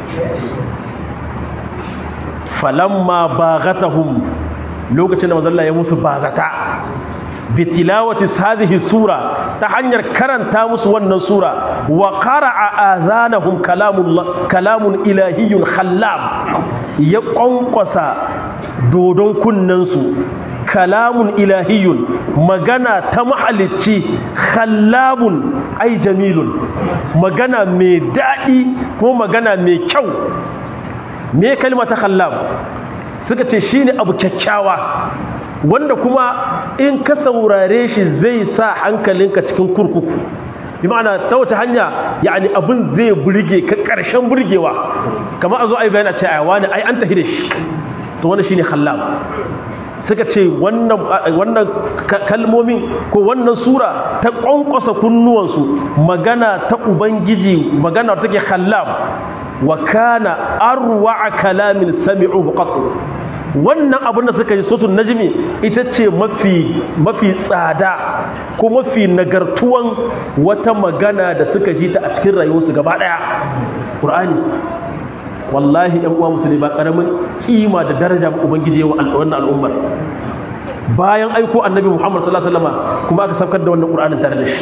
falamma baghatahum lokacin da manzo Allah ya musu bagata bitilawati hadhihi sura ta hanyar karanta musu wannan sura wa qara'a azanahum kalamullah kalamun ilahiyyun khallab ya kwankwasa dodon kunnen su kalamun ilahiyyun magana ta mahalicci khallabun ai jamilun magana mai daɗi ko magana mai kyau me kalma ta khallab suka ce shine abu kyakkyawa wanda kuma in ka saurare shi zai sa hankalinka cikin kurkuku bi ma'ana ta wata hanya yani abin zai burge ka karshen burgewa kamar a zo ai bayana ce ai wani ai an tafi da shi to wannan shine khallab suka ce wannan wannan kalmomin ko wannan sura ta kwankwasa kunnuwansu magana ta ubangiji magana take khallab wa kana arwa kalamin sami'uhu qattu wannan abin da suka yi sotun najmi ita ce mafi mafi tsada ko mafi nagartuwan wata magana da suka ji ta a cikin rayuwarsu gaba daya qur'ani wallahi ɗan uwa musulmi ba karamin kima da daraja ba ubangiji wa wannan al'ummar bayan aiko annabi muhammad sallallahu alaihi wasallam kuma aka saukar da wannan qur'anin tare da shi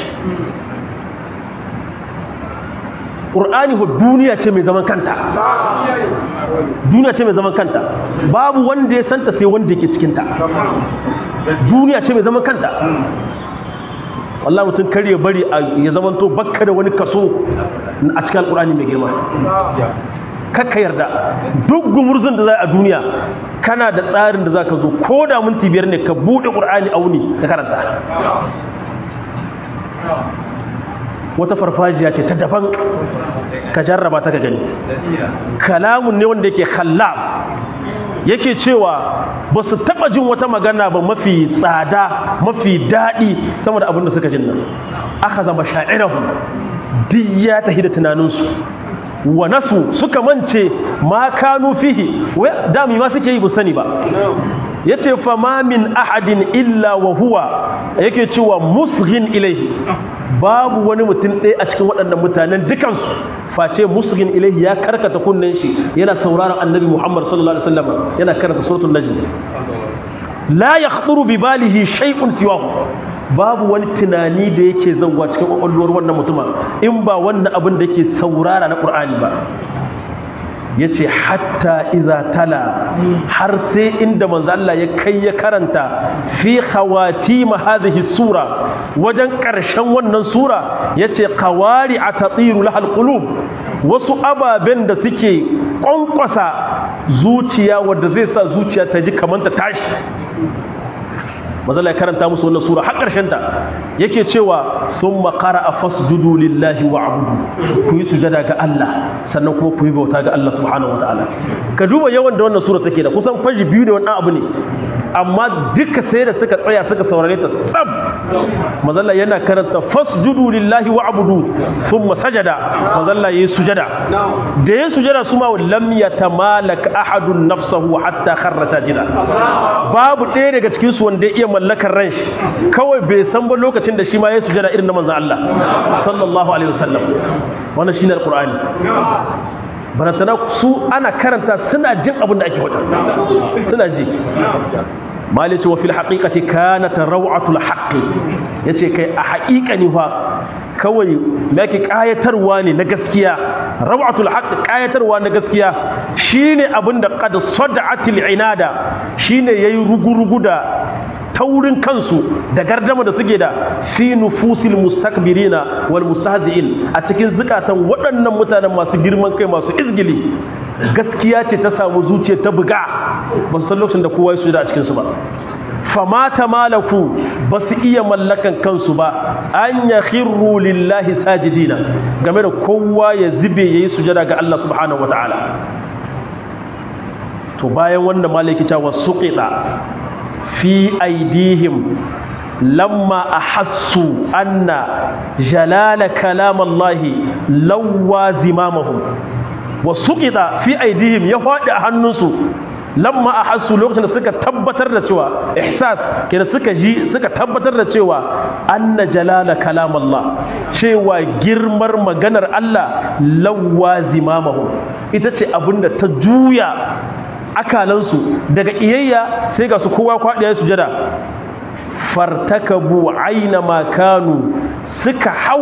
ƙur'ani ho duniya ce mai zaman kanta duniya ce mai zaman kanta babu wanda ya santa sai wanda yake cikinta duniya ce mai zaman kanta wallah mutum kar ya bari ya zamanto bakka da wani kaso a cikin alƙur'ani mai girma kakka yarda duk gumurzun da za a duniya kana da tsarin da za ka zo ko da minti biyar ne ka buɗe ƙur'ani a wuni ka karanta wata farfajiya ce ta daban ka jarraba ta ka gani kalamun ne wanda yake khallab yake cewa ba su taɓa jin wata magana ba mafi tsada mafi daɗi sama da abin da suka jin nan aka zama sha'irahu duk ya tafi da tunaninsu wa nasu suka mance ma kanu fihi dami ma suke yi bu sani ba yace fa ma min ahadin illa wa huwa yake cewa musghin ilaihi babu wani mutum ɗaya a cikin waɗannan mutanen dukansu face musghin ilaihi ya karkata kunnen shi yana sauraron annabi Muhammad sallallahu alaihi wasallam yana karanta suratul najm la yakhduru bi balihi shay'un siwahu babu wani tunani da yake zauwa cikin kwakwalwar wannan mutuma in ba wannan abin da yake saurara na ƙur'ani ba ya ce hatta iza tala har sai inda manzo Allah ya kai ya karanta fi khawatim hadhihi sura wajen ƙarshen wannan sura yace qawari atatiru lahal qulub wasu ababen da suke kwankwasa zuciya wanda zai sa zuciya ta ji kamar ta tashi mazala ya karanta musu wannan sura har ƙarshen ta yake cewa sun makara a fasjudu lillahi wa abudu ku yi sujada ga Allah sannan kuma ku yi bauta ga Allah subhanahu wa ta'ala ka duba yawan da wannan sura take da kusan fashi biyu da wani abu ne amma duka sai da suka tsaya suka saurare ta tsab mazalla yana karanta fasjudu lillahi wa abudu thumma sajada mazalla yayi sujada da yayi sujada su ma lam yatamalak ahadun nafsahu hatta kharra sajida babu ɗaya daga cikin su wanda ya iya mallakar ran shi kawai bai san ba lokacin da shi ma ya sujada irin na manzon Allah sallallahu alaihi wasallam wannan shine alqur'ani barantana su ana karanta suna jin abin da ake faɗa suna ji malice wa fil haqiqati kanat raw'atul haqqi yace kai a haƙiƙani fa kawai me yake kayatarwa ne na gaskiya raw'atul haqq kayatarwa na gaskiya shine abinda qad sad'atil inada shine yayi rugurugu da taurin kansu da gardama da suke da fi nufusil mustakbirina wal mustahzi'in a cikin zukatan waɗannan mutanen masu girman kai masu izgili gaskiya ce ta samu zuciya ta buga ba san lokacin da kowa ya su da a cikinsu ba famata malaku ba su iya mallakan kansu ba an ya khirru lillahi sajidina game da kowa ya zube ya yi sujada ga Allah subhanahu wa ta'ala to bayan wanda malaki cewa suqita fi aidihim lamma ahassu anna jalala kalam Allah lawwa zimamahum wa suqita fi aidihim ya faɗi a hannunsu lamma ahassu lokacin da suka tabbatar da cewa ihsas kenan suka ji suka tabbatar da cewa anna jalala kalam Allah cewa girmar maganar Allah lawwa zimamahum ita ce abinda ta juya akalansu daga iyayya sai ga su kowa kwaɗiya sujada fartakabu aina makanu suka hau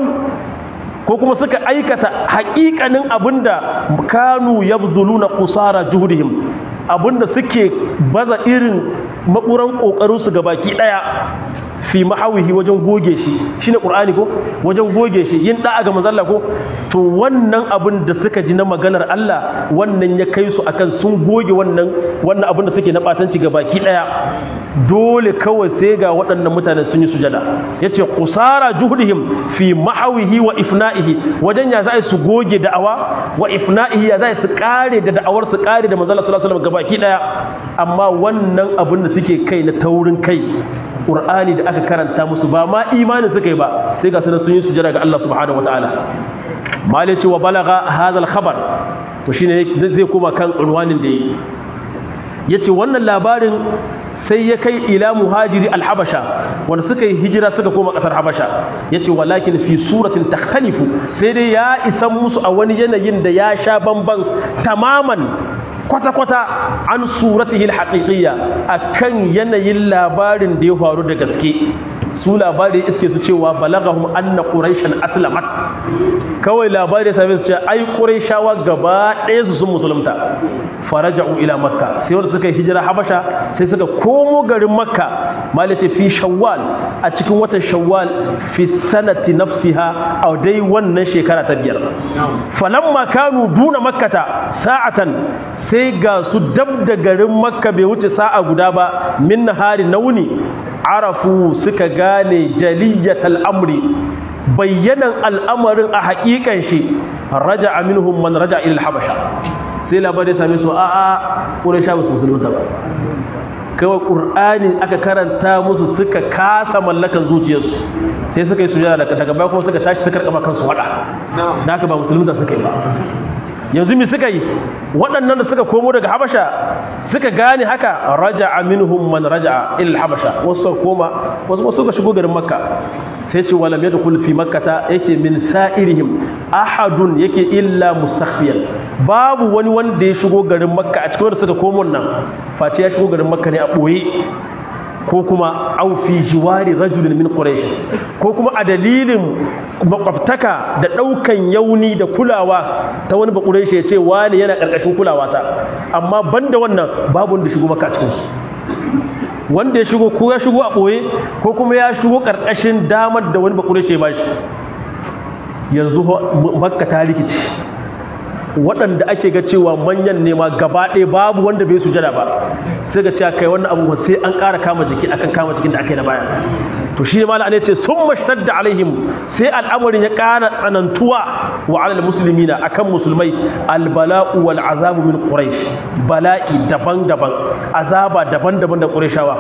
ko kuma suka aikata haƙiƙanin abinda kanu yabdhuluna qusara juhdihim abinda suke baza irin makuran kokarin su gabaki daya fi mahawihi wajen goge shi shine qur'ani ko wajen goge shi yin da'a ga manzon Allah ko to wannan abin da suka ji na maganar Allah wannan ya kai su akan sun goge wannan wannan abin da suke na batanci gabaki daya dole kawai sai ga waɗannan mutane sun yi sujada yace qusara juhdihim fi mahawihi wa ifna'ihi wajen ya za su goge da'awa wa ifna'ihi ya za su kare da da'awar su kare da manzon Allah sallallahu alaihi wasallam gabaki daya amma wannan abin da suke kai na taurin kai Qur'ani da aka karanta musu ba ma imani suka yi ba sai ga sunan sun yi sujada ga Allah subhanahu wataala malai ce wa balaga hadha al-khabar to shine zai koma kan unwanin da yi yace wannan labarin sai ya kai ila muhajiri al-habasha wanda suka yi hijira suka koma kasar habasha yace walakin fi suratin takhtalifu sai dai ya isan musu a wani yanayin da ya sha bamban tamaman kwata-kwata an suratihil haƙiƙiyya a kan yanayin labarin da ya faru da gaske su labari iske su cewa balagahum anna quraishan aslamat kawai labari ya same su cewa ai quraishawa gaba ɗaya su sun musulunta faraja'u ila makka sai wanda suka yi hijira habasha sai suka komo garin makka malace fi shawwal a cikin watan shawwal fi sanati nafsiha a dai wannan shekara ta biyar falamma kanu duna makkata sa'atan sai ga su dab da garin makka bai wuce sa'a guda ba min nahari na wuni arafu suka gane jaliyatal amri bayyanan al'amarin a haƙiƙan shi raja aminuhum man raja ila habasha sai labarai same su a a ƙuraisha ba su musulunta ba kawai ƙur'ani aka karanta musu suka kasa mallakan zuciyarsu sai suka yi sujada daga baya kuma suka tashi suka rikama kansu waɗa da haka ba musulunta suka yi ba yanzu mi suka yi waɗannan da suka komo daga habasha suka gane haka raja minhum man raja ila habasha wasu koma wasu suka shigo garin makka sai ce walam yadkhul fi makkata yake min sa'irihim ahadun yake illa mustakhfiyan babu wani wanda ya shigo garin makka a cikin wanda suka komo nan face ya shigo garin makka ne a boye ko kuma au fi jiwari rajulin min quraish ko kuma a dalilin makwabtaka da daukan yauni da kulawa ta wani bakurai ya ce wani yana karkashin kulawa ta amma banda wannan babu wanda shigo maka cikin su wanda ya shigo ko ya shigo a boye ko kuma ya shigo karkashin damar da wani bakurai ya bashi yanzu makka ta rikici waɗanda ake ga cewa manyan nema gaba ɗaya babu wanda bai sujada ba sai ga cewa kai wannan abubuwan sai an ƙara kama jiki akan kama jikin da aka yi na baya to shi ne mala ne ce sun mashtadda alaihim sai al'amarin ya ƙara tsanantuwa wa alal muslimina akan musulmai albala'u wal azabu min quraish bala'i daban-daban azaba daban-daban da qurayshawa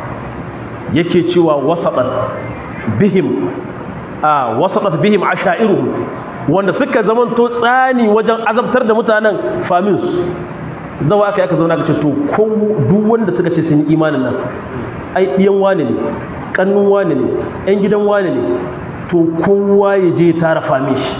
yake cewa wasatan bihim a wasatan bihim ashairuhum wanda suka zamanto tsani wajen azabtar da mutanen famin su zawa aka aka zauna ka ce to ko duk wanda suka ce sun yi imanin nan ai ɗiyan wane ne kannun wane ne ƴan gidan wane ne to kowa ya je tara fami shi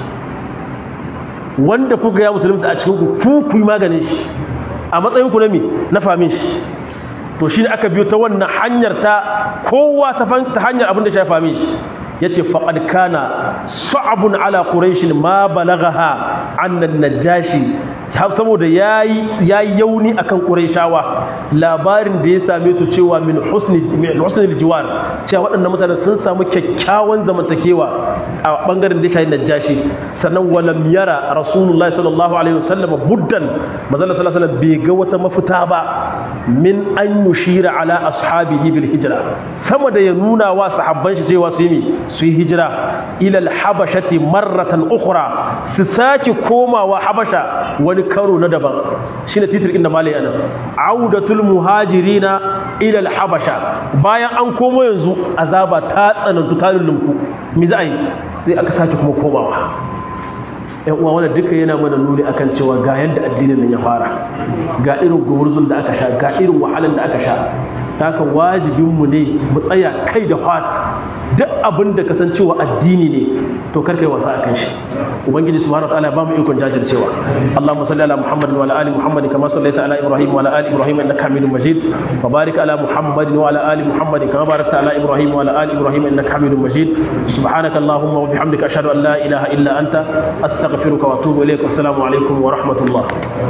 wanda kuka ya musulunta a cikin ku ku ku maganin shi a matsayin ku na me na famin shi to shi ne aka biyo ta wannan hanyar ta kowa ta hanyar abin da ya fami shi yace faqad kana sa'abun ala quraish ma balaghaha annan najashi saboda yayi yayi yauni akan quraishawa labarin da ya same su cewa min husni min husnil jiwar cewa waɗannan mutane sun samu kyakkyawan zamantakewa a bangaren da shayin najashi sannan walam yara rasulullahi sallallahu alaihi wasallam buddan manzon sallallahu alaihi wasallam bai ga wata mafita ba min an yushira ala ashabihi bil hijra sama da ya nuna wa sahabban shi cewa su yi su yi hijira ilal habashati marratan ukhra su sake komawa habasha wani karo na daban shine titir inda malai ana audatul muhajirina ilal habasha bayan an komo yanzu azaba ta tsanantu ta lullunku me za a yi sai aka sake kuma komawa yan uwa wannan duka yana mana nuni akan cewa ga yadda addinin nan ya fara ga irin gumurzun da aka sha ga irin wahalan da aka sha haka wajibinmu ne mu tsaya kai da fata duk abin da kasancewa addini ne to kar kai wasa akan shi ubangiji subhanahu wataala ba mu ikon jajircewa allahumma salli ala muhammad wa ala ali muhammad kama sallaita ala ibrahim wa ala ali ibrahim innaka hamidum majid wa barik ala muhammad wa ala ali muhammad kama barakta ala ibrahim wa ala ali ibrahim innaka hamidum majid subhanaka allahumma wa bihamdika ashhadu an la ilaha illa anta astaghfiruka wa atubu ilaik assalamu alaikum wa rahmatullah